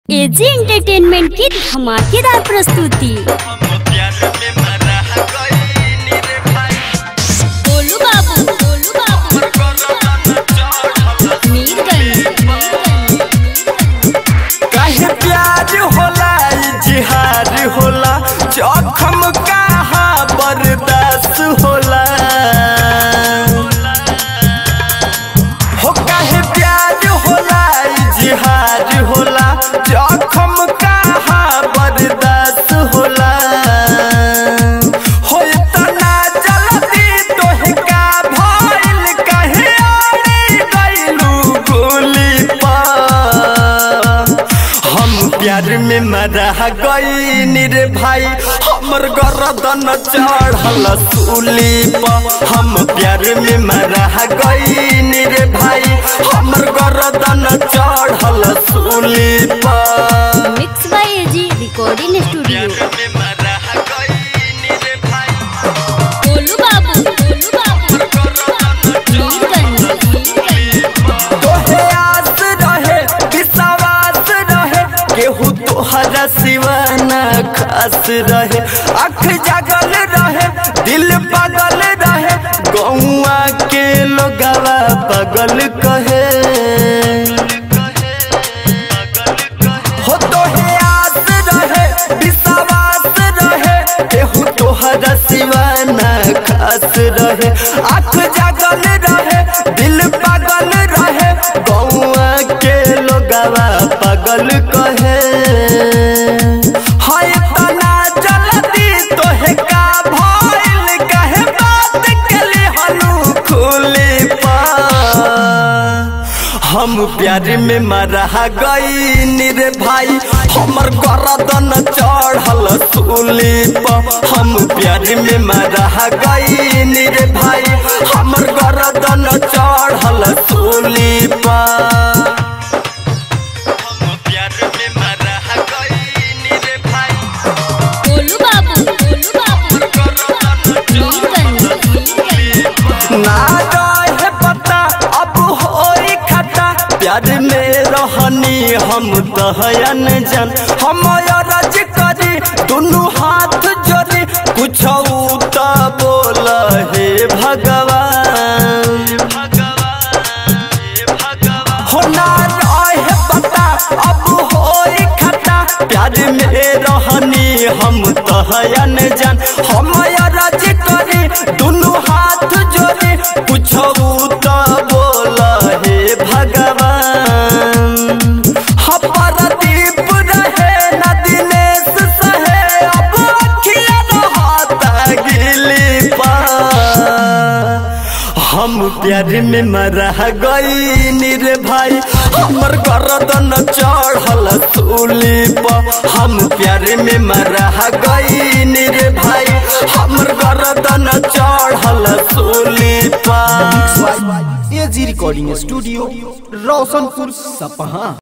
AG entertainment की धमाकेदार प्रस्तुति गोलू बाबू गोलू बाबू मीरगंज काहे प्यार होला इजहार होला जखम कहा बर्दाश्त होला हो काहे प्यार होला इजहार होला जखम कहा बर्दाश्त होला हो इतना जल्दी तोहे का भइल काहे आड़ी गइलू गोली पर हम प्यार में मरा गई रे भाई हमर गरदन चढ़ल सूली पर हम प्यार में मरा गई रे भाई हमर गरदन चढ़ल सूली पर mix by AG recording studio Golu बाबू गोलू बाबू मीरगंज तोहे आस रहे विश्वास रहे केहू तोहरा सिवाना खास रहे अख जागल रहे दिल पागल रहे गौआ के लोगवा पागल कहे हो तोहे आस रहे विश्वास रहे केहू तोहरा सिवाना खास रहे आँख जागल रहे दिल पागल रहे गौआ के लोगवा पागल कहे हाय तना जल्दी तोहे का भइल कहे बात के लिए हनु खुली पा हम प्यार में मरा गई रे भाई हमर गरदन चढ़ल सूली पर हम प्यार में मरा गई रे भाई हमर गरदन चढ़ल सूली पर गोलू बाबू गोलू बाबू मीरगंज ना रहे पता अब होई खता प्यार में रहनी हम दहयन जन हम रज करी दुनू हाथ जोड़ी कुछ त बोल हे भगवान हो ना रहे पता अब होई खता प्यार में रहनी हम तहयन जन हम रज करी दुनू हाथ जोड़ी कुछ त बोल हे भगवान हपरदीप रहे न दिनेश सहे अब अखिया रहता गिली पा हम प्यार में मरा गई रे भाई हमर गरदन चढ़ल सूली पर हम प्यार में मरा गई रे भाई हमर गरदन चढ़ल सूली पर एजी रिकॉर्डिंग स्टूडियो रोशनपुर सपहा